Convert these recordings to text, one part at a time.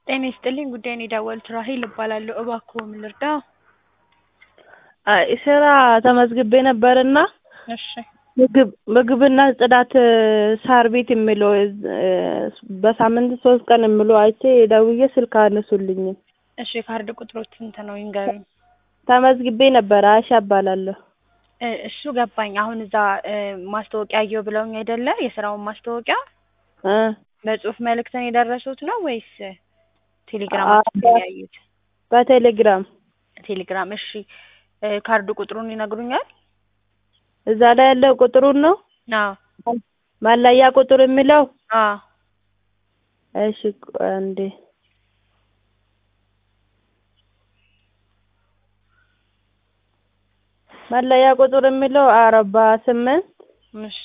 ጤና ይስጥልኝ ጉዳዬን የደወሉት ራሔል እባላለሁ። እባክዎ ምን ልርዳዎ? አይ ስራ ተመዝግቤ ነበርና እሺ ምግብ ምግብና ጽዳት ሳር ቤት የሚለው በሳምንት ሶስት ቀን የሚለው አይቼ ደውዬ ስልክ አያነሱልኝም። እሺ የካርድ ቁጥሮት ስንት ነው ይንገሩኝ? ተመዝግቤ ነበር አይሻ እባላለሁ። እ እሱ ገባኝ። አሁን እዛ እ ማስታወቂያ አየሁ ብለውኝ አይደለ? የስራውን ማስታወቂያ እ በጽሁፍ መልእክትን የደረሱት ነው ወይስ ቴሌግራም አ- ላይ ያዩት? በቴሌግራም ቴሌግራም። እሺ እ ካርድ ቁጥሩን ይነግሩኛል? እዛ ላይ ያለው ቁጥሩን ነው አዎ መለያ ቁጥር የሚለው አዎ እሺ ቆይ አንዴ መለያ ቁጥር የሚለው አርባ ስምንት እሺ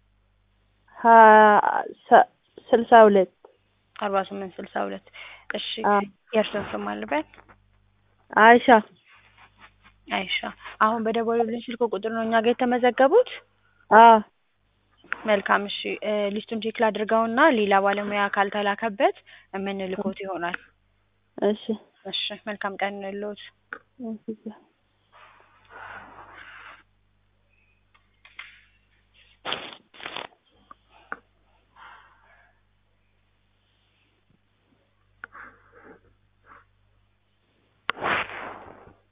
ሀ- ሰ- ስልሳ ሁለት አርባ ስምንት ስልሳ ሁለት እሺ አዎ የእርስዎን ስም አልበል? አይሻ አይሻ አሁን በደወሉልኝ ስልክ ቁጥር ነው እኛ ጋር የተመዘገቡት? አዎ መልካም እሺ እ ሊስቱን ቼክ ላድርገውና ሌላ ባለሙያ ካልተላከበት የምንልክዎት ይሆናል። እሺ እሺ መልካም ቀን ይሁንልዎት። እሺ